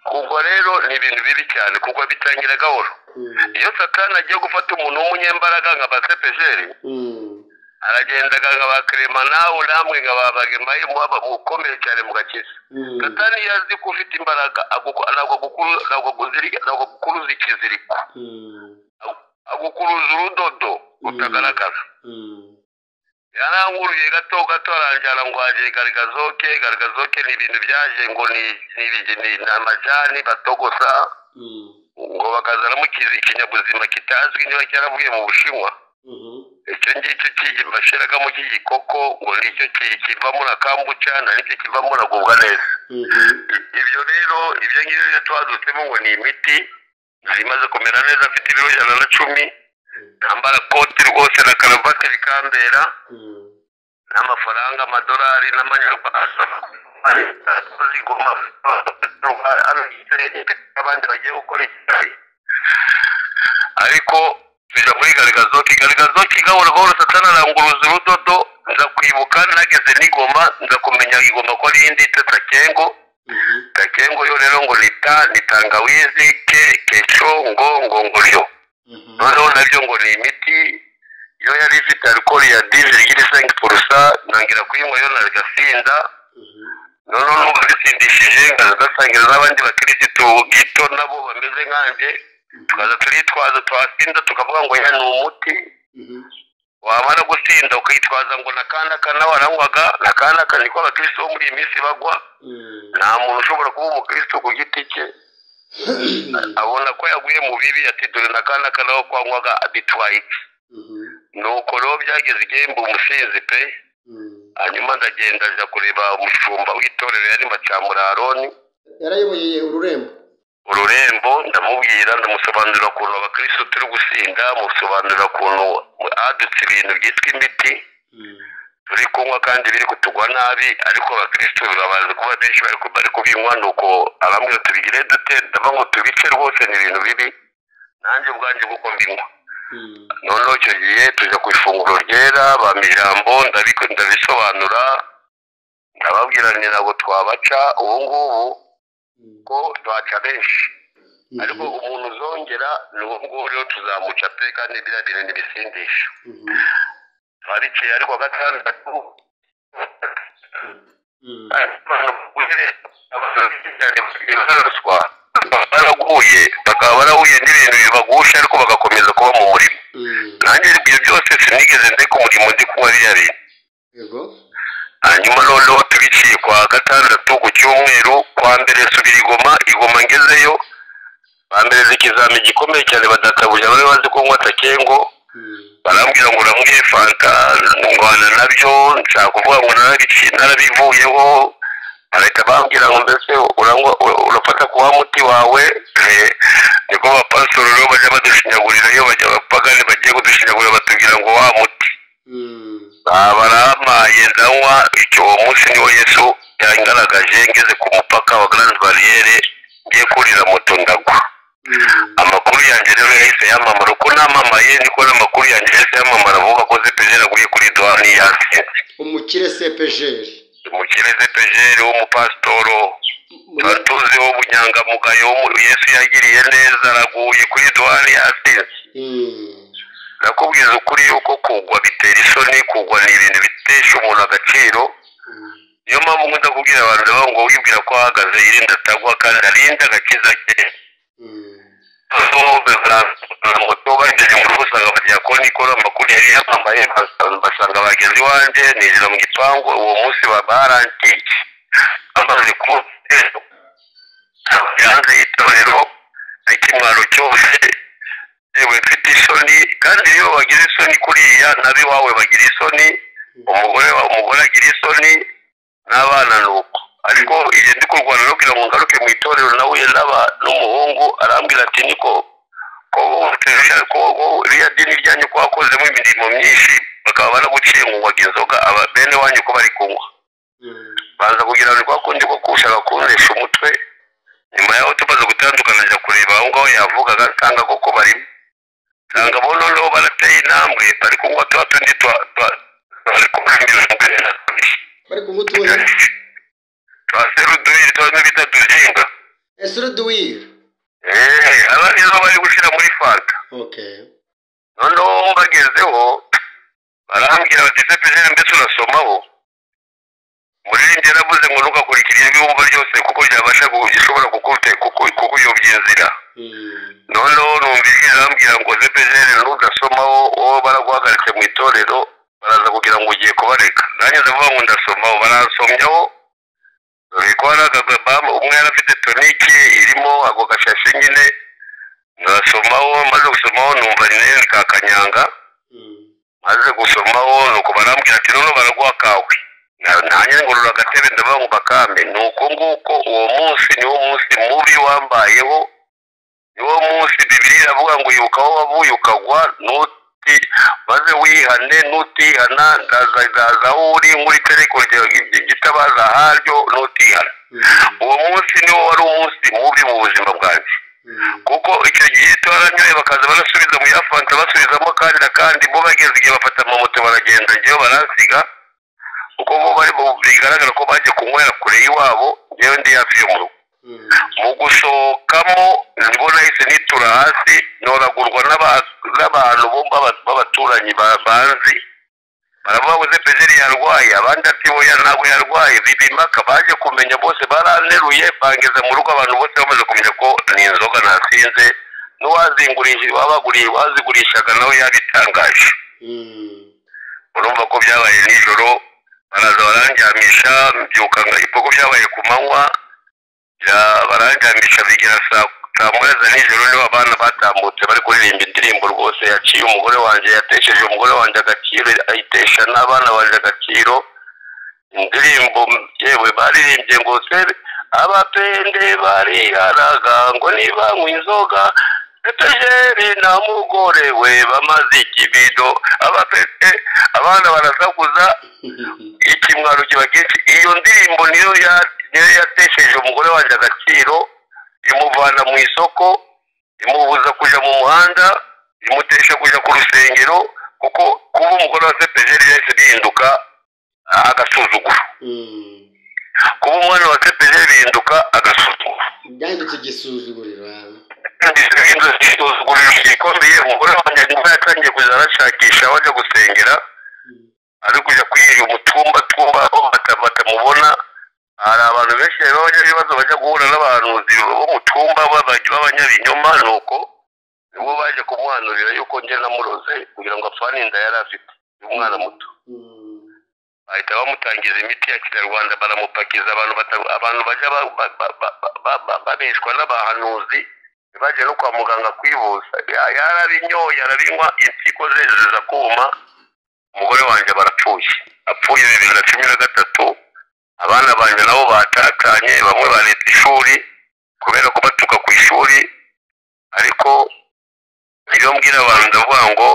kugwa rero ni ibintu bibi cyane kugwa bitangira gahoro
Mm,
iyo satani agiye gufata umuntu w'umunyembaraga nka basepejeri
mm,
aragendaga nkabakirema nawe namwe nkababagemaye muba mukomeye cyane mugakiza
mm,
satani iyo azi ko ufite imbaraga aguku- ntabwo agukuru- ntabwo akuzirika- ntabwo agukuruza ikiziriko
mm,
agukuruza urudodo rutagaragaza
mm,
yaranguruye gato gato aranjyana ngo waje garigazoke garigazoke ni ibintu byaje ngo ni ni- ni- ni amajani batogosa
mm,
ngo bakazanamo ikizi- ikinyabuzima kitazwi niba cyaravuye mu bushinwa icyo ngicyo bashyiragamo cy'igikoko ngo nicyo ki- kiva muri akambuca na nicyo kiva muri agubwa neza I- ibyo rero ibyo ngibyo byo twadutsemo ngo ni imiti nari imaze kumera neza mfite ibiro ijana na cumi nambara koti rwose na karavate bikambera n'amafaranga amadolari n'amanyarwanda ziguma abandi bagiye gukora icyayi ariko tujya muri garigazoki garigazoki gahoro gahoro satana aranguruza urudodo nza kwibuka nageze n'igoma nza kumenya igoma ko ari iyindi yitwa takengo takengo yo rero ngo nita ni tangawizi ke keco ngo ngongoryo noneho nabyo ngo ni imiti iyo yari ifite alikoro ya diviri iri sengi purusa ntangira kuyinywa yo nagasinda noneho n'ubu abisindishije nkanazasangira n'abandi bakirisitu gito nabo bameze nkanjye tukaza turitwaza twasinda tukavuga ngo ya ni umuti wamara gusinda ukitwaza ngo nakanaka nawe aranywaga nakanaka niko abakirisitu bo muri iyi minsi bagwa nta muntu ushobora kuba umukirisitu ku giti cye abona ko yaguye mu bibi ati dore nakanaka nawe kwanywaga abitwayiki nuko rero byageze igihe mba umusinzi pe hanyuma ndagenda nza kureba umushumba w'itorero yari macamura aroni
yarayoboye ururembo
ururembo ndamubwira ndamusobanurira ukuntu abakirisitu turi gusinda musobanurira ukuntu hadutse ibintu byitwa imiti turi kunywa kandi biri kutugwa nabi ariko abakirisitu babanza kuba benshi bari ku- bari kubinywa nuko abambwira tubigire dute ndava ngo tubice rwose ni ibintu bibi nanjye ubwanjye kuko mbinywa noneho icyo gihe tujya ku ifunguro ryera bampa ijambo ndabiku- ndabisobanura ndababwira ni ntabwo twabaca ubu ngubu ko twaca benshi ariko umuntu uzongera ni uwo nguwo rero tuzamuca pe kandi biriya bintu ni ibisindisha twabiciye ariko gatandatu bararuswa baraguye bakaba barahuye n'ibintu bibagusha ariko bagakomeza kuba mu murimo nanjye ibyo byose sinigeze ndeka umurimo ndi kunywa biriya bintu
yego
hanyuma noneho tubiciye kwa gatandatu ku cyumweru kwa mbere subira igoma igoma ngezeyo bambereza ikizami gikomeye cyane badatabuja bari bazi ko nywa takengo barambwira ngo uramwiye fanta ndwana nabyo nshaka kuvuga ngo narabici- narabivuyeho barahita bambwira ngo mbese uranywa- u- urafata ku wa muti wawe Eh, niko bapasitoro rero bajya badushinyagurira iyo bajya abapagani bagiye kudushinyagurira batubwira ngo wa muti baramaye ndanywa icyo uwo munsi niwo yesu yangaragaje ngeze ku mupaka wa grand bariyeri ngiye kurira moto ndagwa amakuru yanjye rero yahise yamamara uko namamaye niko n'amakuru yanjye yahise yamamara avuga ko zepege aguye kuri duwani yatsinze
umukire sepejeri
umukire zepegeri w'umupasitoro abatuziho ubunyangamugayo w'umu- yesu yagiriye neza araguye kuri duwani yatsinze nakubwiza ukuri yuko kugwa bitera isoni kugwa ni ibintu bitesha umuntu agaciro niyo mpamvu nkunda kubwira abantu ndavuga ngo wibwira ko ahagaze yirinda atagwa kandi arinde agakiza ke moto bageze mu rugo usanga bagira ko nikora amakuru yari yamamaye basanga- basanga bageze iwanjye ninjira mu gipangu uwo munsi barantiye bamaze kumutera yanze itorero n'ikimwaro cyose yewe mfite isoni kandi iyo bagira isoni kuriya n'abiwawe bagira isoni umugore wa- umugore agira isoni n'abana ni uko ariko igihe ndi kurwana arubwira ngo ngaruke mu itorero nahuye n'aba- n'umuhungu arambwira ati niko ko wowe- ko wowe iriya dini ryanyu ko wakozemo imirimo myinshi bakaba baraguciye ngungwaga inzoga aba bene wanyu ko bari kunywa baza kugira ngo ni kwa kundi ko kushaka kunesha umutwe nyuma yaho tumaze gutandukana njya kureba aho ngaho yavugaga nsanga koko barimo nsanga bo noneho barateye intambwe bari kunywa tuba tundi twa- twa- bari kunywa imirongo irenze
bari kunywa utundi
twa seruduyiri tuba bita duhinga
esuruduwiri
eee abandi zo bari gushyira muri fanta
okay
noneho mbagezeho barambwira bati se pejeri mbese urasomaho umuririmbyi yaravuze ngo ntugakurikire ijwi wumva ryose kuko ryabasha ku- rishobora kukute kuku- kukuyobya inzira
Mm.
noneho numva ijwi rirambwira ngo se pejeri ntugasomaho wowe baraguhagaritse mu itorero baraza kugira ngo ugiye kubareka nanjye ndavuga ngo ndasomaho baransomyaho dore ko hari akagabama umwe yari afite toniki irimo ako gashashi nyine nasomaho maze gusomaho numva ni nene ka kanyanga maze gusomaho nuko barambwira ati noneho baraguha kawe Na- nanjye ngorora agatebe ndavuga ngo bakambe ni uko nguko uwo munsi niwo munsi mubi wambayeho niwo munsi bibiri iravuga ngo yibuka aho wavuye ukagwa nuti maze wihane nutihana ndaza ndaza aho uri muri tereko igitabaza haryo nutihana uwo munsi niwo wari umunsi mubi mu buzima bwanjye kuko icyo gihe twaranyoye bakaza barasubiza mu yafanta basubizamo kandi na kandi bo bageze igihe bafata amamoto baragenda njyewe baransiga kuko bo bari mu- bigaragara ko bagiye kunywera kure y'iwabo njyewe ndi hafi yo mu rugo mu gusohokamo nibwo nahise nitura hasi noragurwa n'aba- n'abantu bo b'aba- b'abaturanyi ba- banzi baravuga ngo zepezeri yarwaye abandi ati oya ntabwo yarwaye bibimaka baje kumenya bose baranteruye bangeza mu rugo abantu bose bamaze kumenya ko ni inzoga nasinze n'uwazingurishije wabaguriye wazigurishaga nawe yabitangaje urumva ko byabaye nijoro baraza barandyamisha mbyuka nka- kuko byabaye ku manywa bya- barandyamisha bigera saa saa moya za nijoro niho abana batambutse bari kuririmba indirimbo rwose yaciye umugore wanjye yatesheje umugore wanjye agaciro ayitesha n'abana banjye agaciro indirimbo yewe baririmbye ngo se abapende bariharaga ngo nibanywa inzoga etejeri na mugore we bamaze ikibido abapete abana barasakuza ikimwaro kiba kenshi iyo ndirimbo niyo ya- niyo yatesheje umugore wanjye agaciro imuvana mu isoko imubuza kujya mu muhanda imutesha kujya ku rusengero kuko kuba umugore wa sepejeri yahise bihinduka ah, agasuzuguro kuba umwana wa sepejeri bihinduka agasuzuguro
byahindutse igisuzuguriro
inzu zisuzugurira igikomeye umugore wanjye nibwo yatangiye kujya arashakisha aho ajya gusengera ari kujya kwirira umutumba tumba aho bata- batamubona hari abantu benshi rero bajya ibibazo bajya guhura n'abahanuzi bo mu tumba baba- b'abanyabinyoma ni uko nibo baje kumuhanurira yuko njye namuroze kugira ngo apfane inda yari afite umwana muto bahita bamutangiza imiti ya kinyarwanda baramupakiza abantu bata- abantu bajya ba- ba- ba- ba- ba- ba- babeshwa n'abahanuzi ntibajye no kwa muganga kwivuza Ya- yarabinyoye arabinywa impyiko ze ziza kuma umugore wanjye barapfuye apfuye bibiri na cumi na gatatu abana banjye nabo batatanye bamwe bareta ishuri kubera kubatuka ku ishuri ariko iyo mbwira abantu ndavuga ngo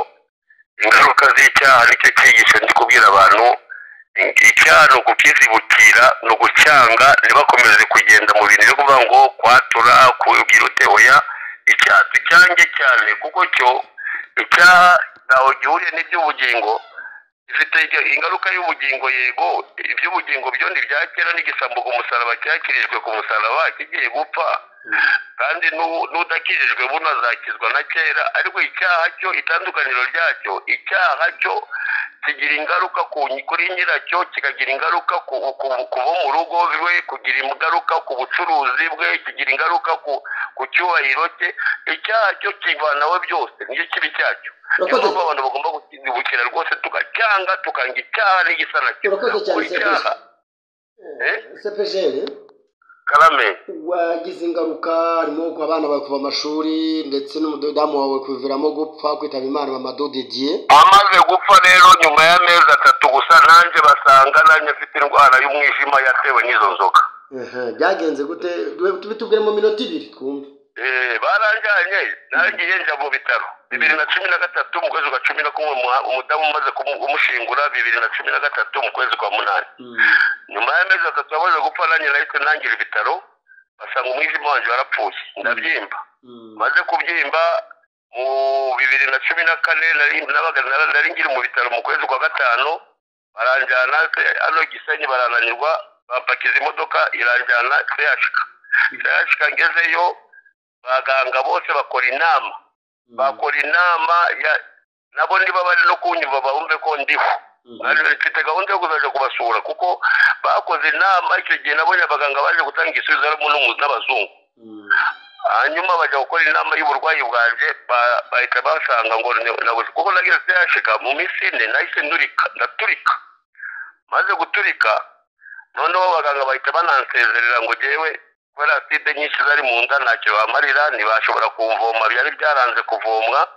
ingaruka z'icyaha nicyo cyigisho ndi kubwira abantu icyaha ni ukukizibukira ni ugucyanga ntibakomeze kugenda mu bintu byo kuvuga ngo kwatura kugira ute oya icyaha tucyange cyane kuko cyo icyaha ntaho gihuriye n'iby'ubugingo gifite ingaruka y'ubugingo yego iby'ubugingo byo ni bya kera n'igisambo ku musaraba cyakirijwe ku musaraba kigiye gupfa kandi n'u- n'udakirijwe buno azakizwa na kera ariko icyaha cyo itandukaniro ryacyo icyaha cyo kigira ingaruka ku nyi- kuri nyiracyo kikagira ingaruka ku ku- ku bo mu rugo rwe kugira ingaruka ku bucuruzi bwe kigira ingaruka ku ku cyubahiro cye icyaha cyo kivanaho byose nicyo kibi cyacyo niyo
Urakoze.
mpamvu abantu bagomba gukira rwose tugacyanga tukanga icyaha n'igisa nacyo
urakoze cyane
icyaha Eh?
sepejeri
karame
wagize ingaruka harimo kuva abana bawe kuva amashuri ndetse n'umudamu wawe kuviramo gupfa kwitaba imana mama dodidiye
amaze gupfa rero nyuma y'amezi atatu gusa nanjye basanga nanjye mfite indwara y'umwijima yatewe n'izo nzoga
byagenze gute bitubwire mu minota ibiri twumve
Eh, baranjyanye nagiye nja mu bitaro bibiri na cumi na gatatu mu kwezi kwa cumi na kumwe umuha- umudamu umaze kumu- kumushingura bibiri na cumi na gatatu mu kwezi kwa munani nyuma y'amezi atatu amaze gupfa nanjye nahise nangira ibitaro basanga umwijima wanjye warapfuye ndabyimba maze kubyimba mu bibiri na cumi na kane nari- nabaga nara- nari ngiri mu bitaro mu kwezi kwa gatanu baranjyana se- hano gisenyi barananirwa bapakiza imodoka iranjyana sehashika sehashika ngezeyo abaganga bose bakora inama bakora inama ya- nabo niba bari no kunyumva bumve ko ndiho Nari mfite gahunda yo kuzaja kubasura kuko bakoze inama icyo gihe nabonye abaganga baje gutanga igisubizo harimo n'umu- n'abazungu hanyuma bajya gukora inama y'uburwayi bwanjye ba- bahita basanga ngo ni- nabuze kuko nageze yashika mu minsi ine nahise ndurika ndaturika maze guturika noneho abaganga bahita banansezerera ngo jyewe kubera acide nyinshi zari mu nda ntacyo bamarira ntibashobora kumvoma byari byaranze kuvomwa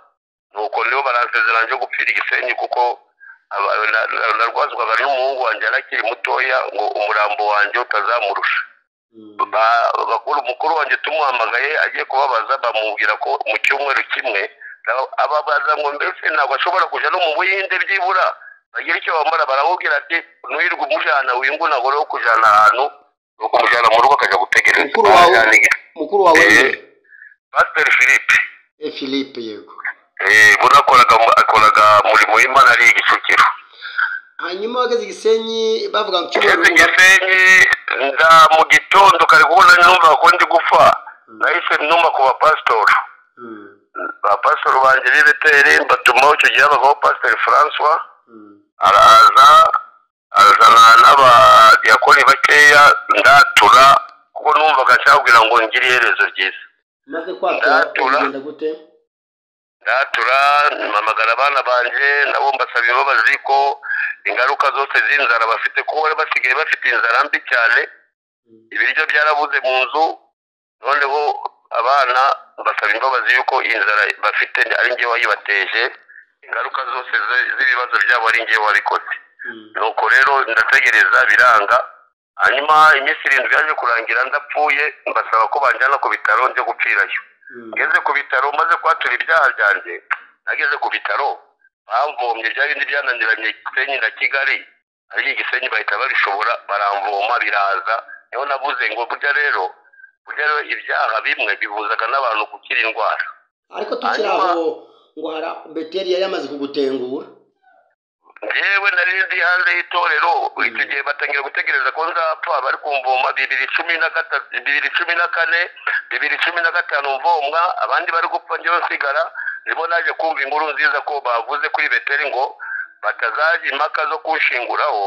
nuko nibo baransezeranye byo gupfira igisenyi kuko aba- na- na- narwazwaga n'umuhungu wanjye yari akiri mutoya ngo umurambo wanjye utazamurusha Ba- bakuru mukuru wanjye tumuhamagaye agiye kubabaza bamubwira ko mu cyumweru kimwe na- ababaza ngo mbese ntabwo ashobora kujya no mu buhinde byibura bagira icyo bamara baramubwira ati ntuhirwe umujyana wingu ntabwo uri kujyana ahantu ni ukumujyana mu rugo akajya gutegereza
Mukuru wawe-
Bajyana-
mukuru wawe
Eh,
ni
pasiteri philippe
eh, philippe yego
Eh, bo nakoraga akoraga umurimo w'imana ari igisukiro
hanyuma wageze i gisenyi bavuga ngo cyumweru
ngeze gisenyi nda mu gitondo kare kubona numva ko ndi gupfa nahise numva ku bapasitori
Mm,
bapasitori banjye b'i beteri mbatumaho icyo gihe habagaho pasiteri francois
mm,
araza azana n'abadiyakoni bakeya ndatura kuko numvaga nshaka ngo ngire iherezo ryiza
maze kwatura
Ndatura.
bigenda gute
ndatura mpamagara abana banjye nabo mbasaba imbabazi ko ingaruka zose z'inzara bafite kuko bari basigaye bafite inzara mbi cyane ibiryo byarabuze mu nzu noneho abana mbasaba imbabazi y'uko inzara bafite ari njye wayibateje ingaruka zose z- z'ibibazo byabo ari njye wabikoze
Mm,
nuko rero ndategereza biranga hanyuma iminsi irindwi yaje kurangira ndapfuye mbasaba ko banjyana ku bitaro njye gupfirayo
mm,
ngeze ku bitaro maze kwatura ibyaha byanjye nageze ku bitaro bamvomye bya bindi byananiranye gisenyi na kigali ariko igisenyi bahita babishobora baramvoma biraza niho navuze ngo burya rero burya rero ibyaha bimwe bihuzaga n'abantu gukira indwara
ariko tukiri
hanyuma-
aho ngo hari beteri yari yamaze kugutengura
yewe nari ndi hanze y'itorero icyo gihe batangira gutegereza ko nzapfa bari kumvoma bibiri cumi na gatatu bibiri cumi na kane bibiri cumi na gatanu mvomwa abandi bari gupfa njyewe nsigara nibo naje kumva inkuru nziza ko bavuze kuri beteri ngo batazajya impaka zo kunshinguraho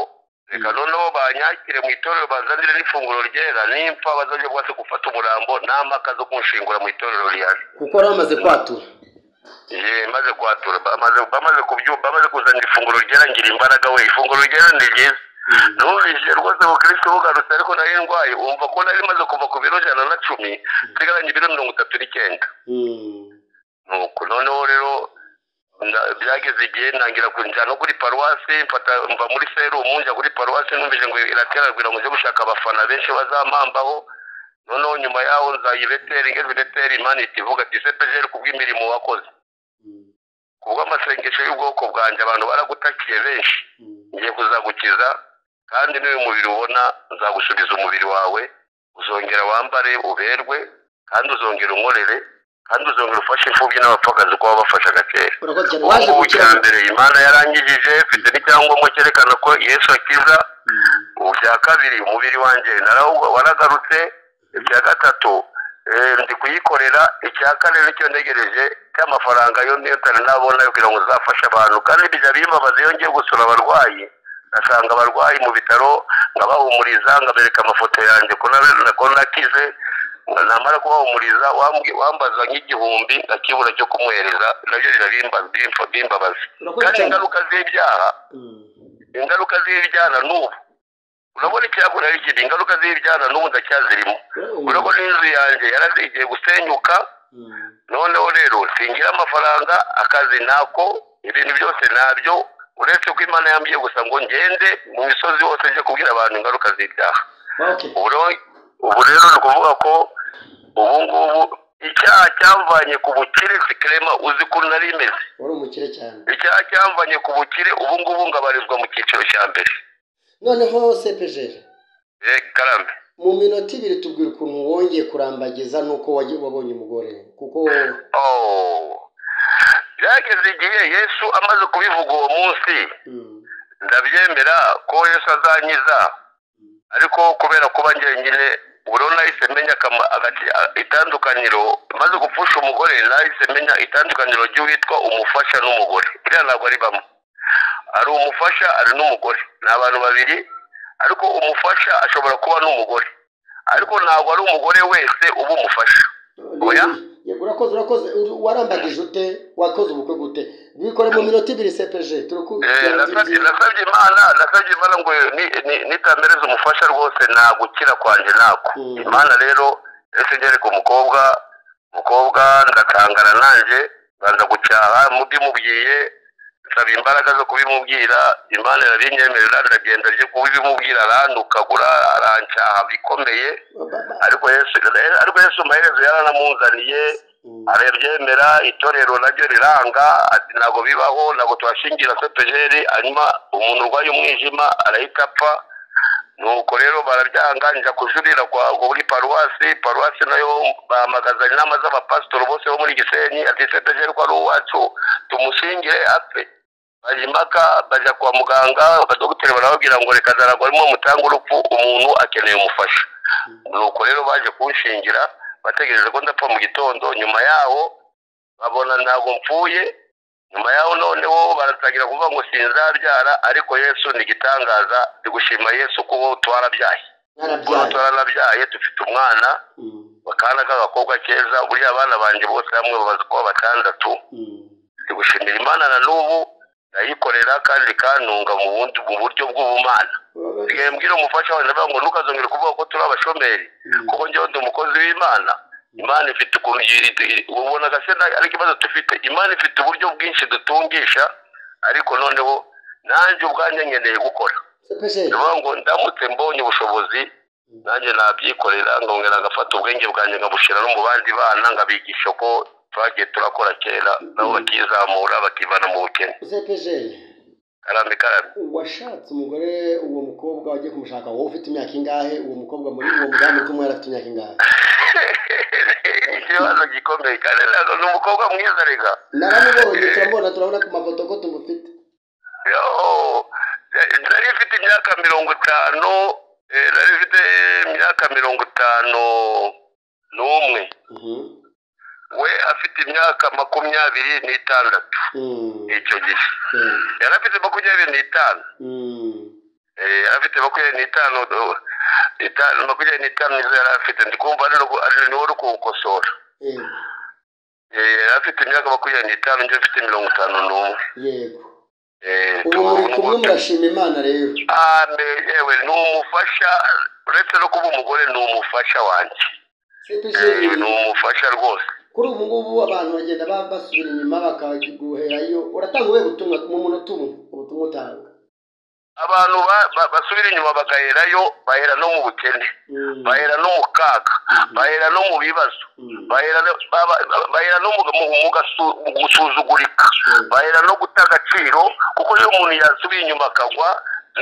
reka noneho banyakire mu itorero bazanire n'ifunguro ryera nimpfa bazajya bwase gufata umurambo nta mpaka zo kunshingura mu itorero rihari
kuko wari wamaze kwatura
Ye, maze kwatura bamaze bamaze kubyumva bamaze kuzanira ifunguro ryera ngira imbaraga we ifunguro ryera ni ryiza numvise rwose ngo kristo bugarutse ariko nari ndwaye wumva ko nari maze kuva ku biro ijana na cumi nsigaranye ibiro mirongo itatu n'icyenda
Mm,
nuko noneho rero nda- byageze igihe ntangira kujya no kuri paruwasi mfata mva muri serumu njya kuri paruwasi numvise ngo irateragwira ngo njye gushaka abafana benshi bazampambaho noneho nyuma yaho nzayi beteri ngeze beteri imaniti ivuga ati sepejeri kubw'imirimo wakoze
mm,
kubw'amasengesho y'ubwoko bwanjye abantu baragutakiye benshi
mm,
ngiye kuzagukiza kandi n'uyu mubiri ubona nzagusubiza umubiri wawe uzongera wambare uberwe kandi uzongera unkorere kandi uzongera ufashe imfubyi n'abapfakazi uko wabafashaga kera
urakoze cyane
ubu
waje
ngubu
gukira
cya mbere imana yarangijije mfite n'icyangombwa cyerekana ko yesu akiza
Mm,
ubu bya kabiri umubiri wanjye narawo- waragarutse ibya gatatu eh, ndi kuyikorera icya kane nicyo ntegereje cy'amafaranga yo niyo ntari nabona kugira ngo zafashe abantu kandi bijya bimbabaza iyo ngiye gusura abarwayi ngasanga abarwayi mu bitaro nkabahumuriza ngabereka amafoto yanjye ko na- ko nakize namara kubahumuriza wambwi- wambaza nk'igihumbi ngakibura cyo kumwohereza nabyo birabimba- bimfa- bimbabaza
Urakoze
kandi
cyane.
ingaruka z'ibyaha
mm,
ingaruka z'ibyana n'ubu urabona icyakora ari kibi ingaruka z'ibyana n'ubu ndacyazirimo urabona inzu yanjye yarazi igiye gusenyuka
mm,
noneho rero singira amafaranga akazi nako ibintu byose nabyo uretse ko imana yambwiye gusa ngo ngende mu misozi hose njye kubwira abantu ingaruka z'ibyaha
okay
ubu rero ubu rero ni ukuvuga ko ubu ngubu icyaha cyamvanye ku bukire sikirema uzi ko nari imeze
wari umukire cyane
icyaha cyamvanye ku bukire ubu ngubu ngabarizwa mu cyiciro cya mbere
noneho sepejeri
Eh, karame
mu minota ibiri tubwira ukuntu wongeye kurambagiza n'uko wagiye wabonye umugore kuko
Oh. byageze igihe yesu amaze kubivuga uwo munsi
mm,
ndabyemera ko yesu azanyiza ariko kubera kuba njyenyine uburo nahise menya akama- agati- a- itandukaniro maze gupfusha umugore nahise menya itandukaniro ry'uwitwa umufasha n'umugore buriya ntabwo ari bamwe ari umufasha ari n'umugore ni abantu babiri ariko umufasha ashobora kuba n'umugore ariko ntabwo ari umugore wese uba umufasha Oya.
ya yego urakoze urakoze uri- warambagije ute wakoze ubukwe gute bikore mu minota ibiri sepeje
Eh, nasabye nasabye imana nasabye imana ngo ni- ni- nitamereze umufasha rwose nta gukira kwanjye nako
Mm.
imana rero ese nyereka umukobwa umukobwa ndatangana nanjye banza gucyaha mubimubwiye nsaba imbaraga zo kubimubwira imana irabinyemerera ndagenda ryo kubimubwira arandukagura arancyaha bikomeye ariko yesu ariko yesu amaherezo yaranamunzaniye arabyemera itorero naryo riranga ati ntabwo bibaho ntabwo tuhashingira sepejeri hanyuma umuntu urwaye umwijima arahita apfa nuko rero barabyanga njya kujurira kwa muri paruwasi paruwasi nayo bahamagaza inama z'abapasitori bose bo muri gisenyi ati sepejeri ko ari uwacu tumusingire apfe bajya impaka bajya kwa muganga abadogiteri barababwira ngo reka zaragwamo mutanga urupfu umuntu akeneye umufasha nuko rero baje kunshingira bategereje ko ndapfa mu gitondo nyuma yaho babona ntabwo mpfuye nyuma yaho noneho baratangira kuvuga ngo sinzabyara ariko yesu ni igitangaza ndi gushima yesu kuba twarabyaye kuba twarabyaye dufite umwana akana k'agakobwa keza buriya abana banjye bose hamwe babaza ko batandatu ndi gushimira imana na n'ubu ndayikorera kandi ikantunga mu bundi mu buryo bw'ubumana igihe mbwira umufasha wawe ndavuga ngo ntukazongere kuvuga ko turi abashomeri kuko njyewe ndi umukozi w'imana imana ifite ukuntu yiri- ubona gase na- ari ikibazo dufite imana ifite uburyo bwinshi dutungisha ariko noneho nanjye ubwanjye nkeneye gukora
sepeje
ni ukuvuga ngo ndamutse mbonye ubushobozi nanjye nabyikorera nkongera ngafata ubwenge bwanjye nkabushyira no mu bandi bana ngabigisha ko twagiye turakora kera nabo bakizamura bakivana mu bukene
sepeje
karame karame
washatse umugore uwo mukobwa wagiye kumushaka wowe ufite imyaka ingahe uwo mukobwa muri uwo mudamu uri kumwe yari afite imyaka ingahe
ikibazo gikomeye kandi ntabwo ni umukobwa mwiza rega
naramubonye turabona turabona ku mafoto ko tumufite
Yo, nari mfite imyaka mirongo itanu eh, nari mfite imyaka mirongo itanu n'umwe
Mhm.
we afite imyaka makumyabiri n'itandatu
Mm.
icyo gihe
Yeah.
yari afite makumyabiri n'itanu
Mm.
Eh, yari afite makumyabiri n'itanu eh, itanu makumyabiri n'itanu nizo yari afite ndi kumva ari no- ari- niwe uri kuwukosora
Eh,
Eh, yari afite imyaka makumyabiri n'itanu njye mfite mirongo itanu n'umwe
yego
Eh,
ubu muri
tu-
kumwe murashima imana rero
Ame, yewe ni umufasha uretse no kuba umugore ni umufasha wanjye
sepeje
Eh, ni umufasha rwose
kuri ubu ngubu abantu bagenda ba- basubira inyuma bakaguherayo uratanga ubuhe butumwa mu munota umwe ubutumwa utanga
abantu ba- ba- basubira inyuma bagaherayo bahera no mu bukene
Mm.
bahera no mu kaga bahera no mu bibazo
Mm.
bahera no- ba- ba- bahera no mu mu- mu gasu- mu gusuzugurika
Mm.
bahera no guta agaciro kuko iyo umuntu yasubiye inyuma akagwa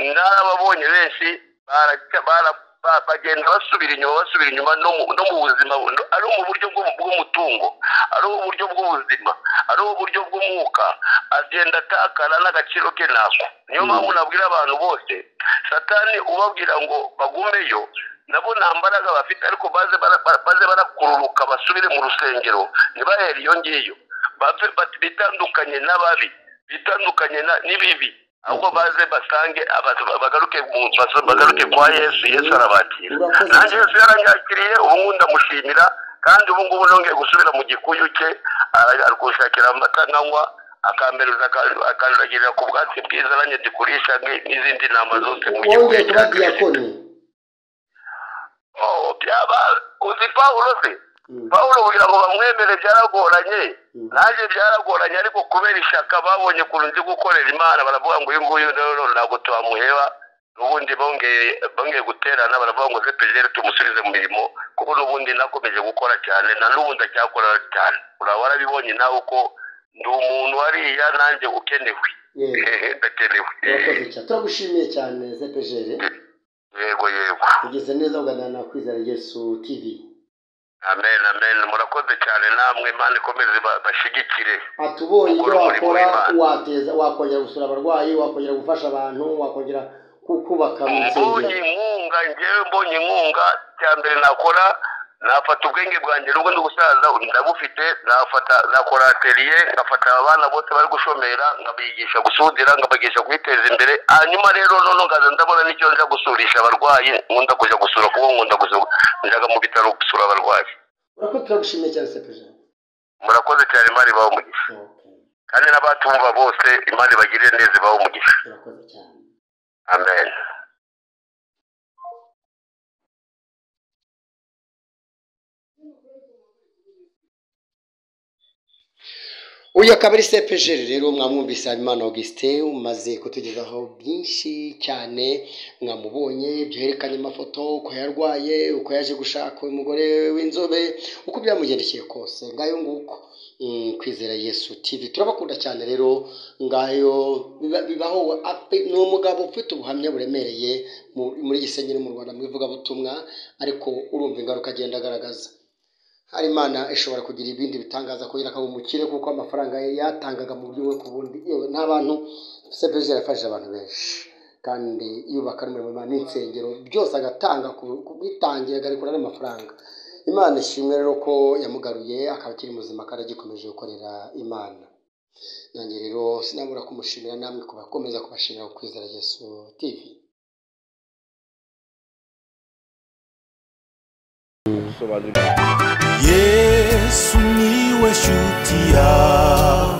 n'ababonye benshi bara- bara- ba- bagenda basubira inyuma basubira inyuma no mu no mu buzima bu- ari mu buryo bw'u- bw'umutungo ari uburyo bw'ubuzima ari uburyo bw'umwuka agenda atakara n'agaciro ke nako niyo mpamvu nabwira abantu bose satani ubabwira ngo bagumeyo nabo nta mbaraga bafite ariko baze bara- bara- baze barakururuka basubire mu rusengero ntibahere iyo ngiyo bave- bat- bitandukanye n'ababi bitandukanye na- n'ibibi ahubwo baze basange aba- bagaruke mu- bas- bagaruke kwa yesu yesu arabakira
Urakoze
nanjye
cyane.
yesu yaranyakiriye ubu ngubu ndamushimira kandi ubu ngubu nongeye gusubira mu gikuyu cye ara- akunshakira amata nkanywa akampereza aka- akandagirira ku bwatsi bwiza nanjye dukurisha nk- nk'izindi nama zose mu
wongeye kuba
cyanjye.
diyakoni
Oh, byaba uzi pawulo se
Mm.
pawulo kugira ngo bamwemere byaragoranye
Mm.
nanjye byaragoranye ariko kubera ishyaka babonye ukuntu nzi gukorera imana baravuga ngo uyu nguyu rero ntabwo tuhamuheba n'ubundi bongeye bongeye guterana baravuga ngo zepejeri tumusubize mu mirimo kuko n'ubundi nakomeje gukora cyane na n'ubu ndacyakora cyane uraba warabibonye nawe uko ndi umuntu wariya nanjye ukenewe
yego
Hehe, ndakenewe
urakoze cyane turagushimiye cyane sepejere
yego yego
ugize neza uganana na kwizera yesu tv
amen amen murakoze cyane namwe imana ikomeze iba- bashigikire
atubonye ibyo
Ukora umurimo
wakora
w'Imana.
wateza wakongera gusura abarwayi wakongera gufasha abantu wakongera ku- kubaka mu
mbonye
nsengero
inkunga njyewe mbonye inkunga cya mbere nakora nafata ubwenge bwanjye nubwo ndi gusaza ndabufite nafata nakora ateriye ngafata abana bose bari gushomera nkabigisha gusudira ngabagisha kwiteza imbere hanyuma rero noneho ngaza ndabona n'icyo nza gusurisha abarwayi nkunda kujya gusura kuko nkunda gusura njyaga mu bitaro gusura abarwayi
urakoze turagushimiye cyane sepejere
murakoze cyane imana ibaho umugisha
Okay.
kandi n'abatumva bose imana ibagirire neza ibaho umugisha
urakoze cyane
amen
uyu akaba ari sepejeri rero mwamwumvise habimana augustin umaze kutugezaho byinshi cyane mwamubonye byerekanye amafoto uko yarwaye uko yaje gushaka uyu mugore w'inzobe uko byamugendekeye kose ngayo nguko Mm, kwizera yesu tv turabakunda cyane rero ngayo biba- bibaho ape- ni umugabo ufite ubuhamya buremereye mu- muri gisenyi no mu rwanda mu ivugabutumwa ariko urumva ingaruka agenda agaragaza hari imana ishobora kugira ibindi bitangaza kugira ngo umukire kuko amafaranga ye yatangaga mu buryo bumwe ku bundi yewe n'abantu sepeje yafashije abantu benshi kandi yubaka n'umurimo w'Imana n'insengero byose agatanga kubitangira agarekura n'amafaranga imana ishimwe rero ko yamugaruye akaba akiri muzima kandi agikomeje gukorera imana nanjye rero sinabura kumushimira namwe kubakomeza kubashimira ku kwizera yesu tv
gusobanura
yesu niwe shuti yawe